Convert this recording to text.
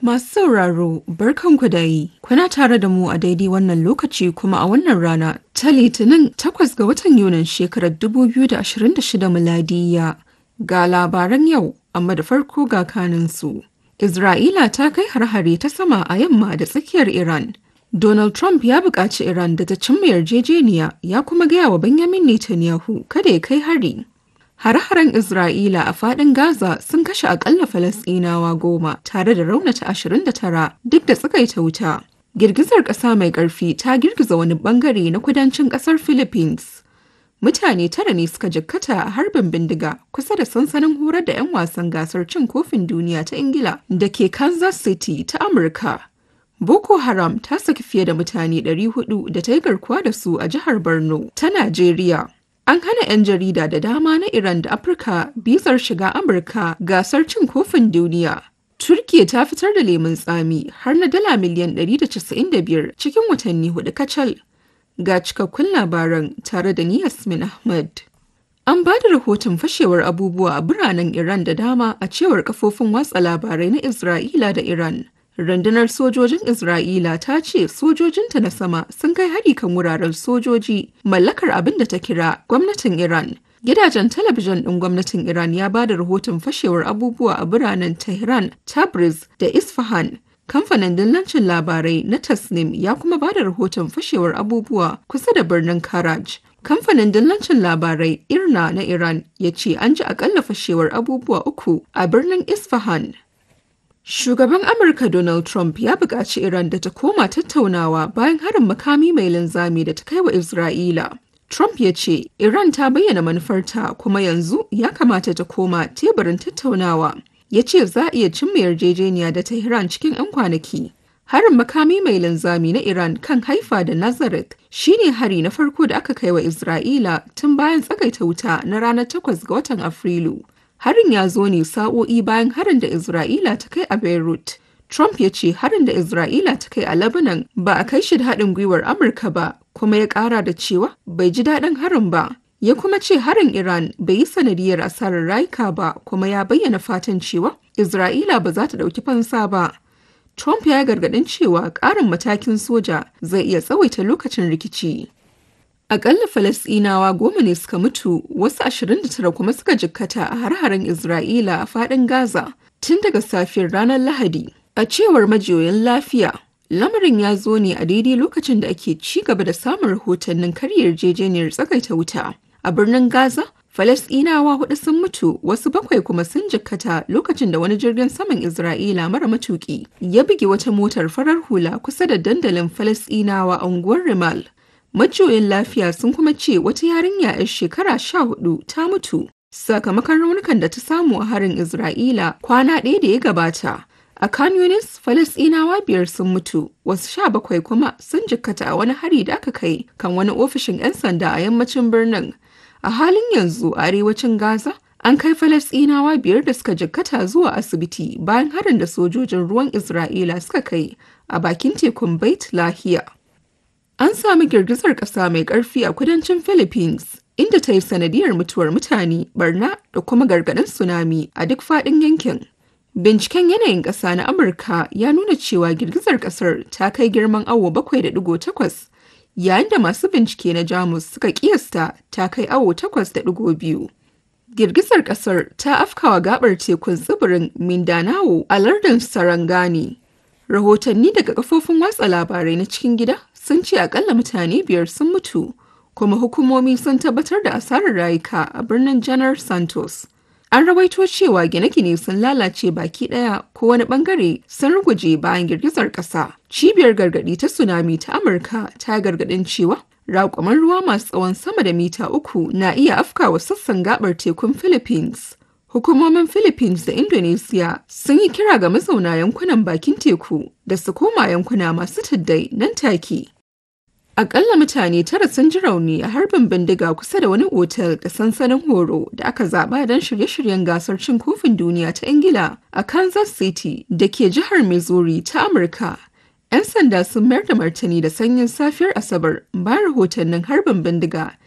Masu sauraro, barkanku da yi, kuna tare da mu a daidai wannan lokaci kuma a wannan rana ta Litinin takwas ga watan Yunin shekarar 2026 miladiya ga labaran yau, amma da farko ga kaninsu. Isra'ila ta kai har-hare ta sama a yamma da tsakiyar Iran. Donald Trump ya buƙaci Iran da ta cimma yarjejeniya ya kuma gaya wa Benjamin Netanyahu kada ya kai hari. Hare-haren Isra'ila a faɗin Gaza sun kashe akalla Falasɗinawa goma tare da raunata 29 duk da tsakaita wuta. Girgizar ƙasa mai ƙarfi ta girgiza wani ɓangare na kudancin ƙasar Philippines. Mutane tara ne suka jikkata a harbin bindiga kusa da sansanin horar da 'yan wasan gasar cin kofin duniya ta Ingila da ke Kansas City ta Amurka. Boko Haram ta saki fiye da mutane 400 da ta yi garkuwa da su a jihar Borno ta Najeriya. An hana 'yan jarida da dama na Iran da Afirka bizar shiga Amurka gasar cin kofin duniya. Turkiya ta fitar da lemun tsami har na dala miliyan 195 cikin watanni hudu kacal. Ga cikakkun labaran tare da ni Yasmin Ahmad. An ba da rahoton fashewar abubuwa a biranen Iran da dama a cewar kafofin watsa labarai na Isra'ila da Iran. Rundunar sojojin Isra'ila ta ce sojojinta na sama sun kai hari kan wuraren sojoji mallakar abin da ta kira gwamnatin Iran. Gidajen talabijin ɗin gwamnatin Iran ya ba da rahoton fashewar abubuwa a biranen Tehran, Tabriz da Isfahan. Kamfanin dillancin labarai na Tasnim ya kuma ba da rahoton fashewar abubuwa kusa da birnin Karaj. Kamfanin dillancin labarai Irna na Iran ya ce an ji akalla fashewar abubuwa uku a birnin Isfahan. Shugaban Amurka Donald Trump ya buƙaci Iran da ta koma tattaunawa bayan harin makami mai linzami da ta kai wa Isra'ila. Trump ya ce Iran ta bayyana manufarta kuma yanzu ya kamata ta koma teburin tattaunawa. Ya ce za a iya cimma yarjejeniya da Tehran cikin 'yan kwanaki. Harin makami mai linzami na Iran kan haifa da Nazareth shine hari na farko da aka kai wa Isra'ila tun bayan tsagaita wuta na ranar 8 ga watan Afrilu. Harin ya zo ne sa'o'i bayan harin da Isra'ila ta kai a Beirut. Trump ya ce harin da Isra'ila ta kai a Lebanon ba a kai shi da haɗin gwiwar Amurka ba, kuma ya ƙara da cewa bai ji daɗin harin ba. Ya kuma ce harin Iran bai yi sanadiyar asarar rayuka ba, kuma ya bayyana fatan cewa Isra'ila ba za ta ɗauki fansa ba. Trump ya gargaɗin cewa ƙarin matakin soja zai iya tsawaita lokacin rikici. Akalla Falasɗinawa goma ne suka mutu, wasu 29 kuma suka jikkata a har-haren Isra'ila a faɗin Gaza tun daga safiyar ranar Lahadi. A cewar majiyoyin lafiya, lamarin ya zo ne a daidai lokacin da ake ci gaba da samun rahotannin karya yarjejeniyar tsagaita wuta. A birnin Gaza, Falasɗinawa hudu sun mutu, wasu bakwai kuma sun jikkata lokacin da wani jirgin saman Isra'ila mara matuƙi ya buge wata motar farar hula kusa da dandalin Falasɗinawa a unguwar Rimal. Majiyoyin lafiya sun kuma ce wata yarinya 'yar shekara sha hudu ta mutu sakamakon raunukan da ta samu a harin Isra'ila kwana ɗaya da ya gabata. A Khan Yunis, Falasɗinawa biyar sun mutu, wasu sha bakwai kuma sun jikkata a wani hari da aka kai kan wani ofishin 'yan sanda a yammacin birnin. A halin yanzu a arewacin Gaza, an kai Falasɗinawa biyar da suka jikkata zuwa asibiti bayan harin da sojojin ruwan Isra'ila suka kai a bakin tekun Bait Lahiya. An sami girgizar ƙasa mai ƙarfi a kudancin Philippines, inda ta yi sanadiyar mutuwar mutane, barna da kuma gargaɗin tsunami a duk faɗin yankin. Binciken yanayin ƙasa na Amurka ya nuna cewa girgizar ƙasar ta kai girman awo 7.8, yayin da masu bincike na Jamus suka ƙiyasta ta kai awo 8.2. Girgizar ƙasar ta afkawa gabar tekun tsibirin Mindanao a lardin Sarangani. Rahotanni daga kafofin watsa labarai na cikin gida sun ce akalla mutane biyar sun mutu kuma hukumomi sun tabbatar da asarar rayuka a birnin janar santos an rawaito cewa gine-gine sun lalace baki daya ko wani bangare sun ruguje bayan girgizar kasa cibiyar gargadi ta tsunami ta amurka ta gargadin cewa raƙuman ruwa masu tsawon sama da mita uku na iya afkawa sassan gabar tekun philippines Hukumomin Philippines da Indonesia sun yi kira ga mazauna yankunan bakin teku da su koma yankuna masu tuddai nan take. Akalla mutane tara sun ji rauni a harbin bindiga kusa da wani otal da sansanin horo da aka zaba don shirye-shiryen gasar cin kofin duniya ta Ingila a Kansas City da ke jihar Missouri ta Amurka. 'Yan sanda sun mayar da martani da sanyin safiyar Asabar bayan rahotannin harbin bindiga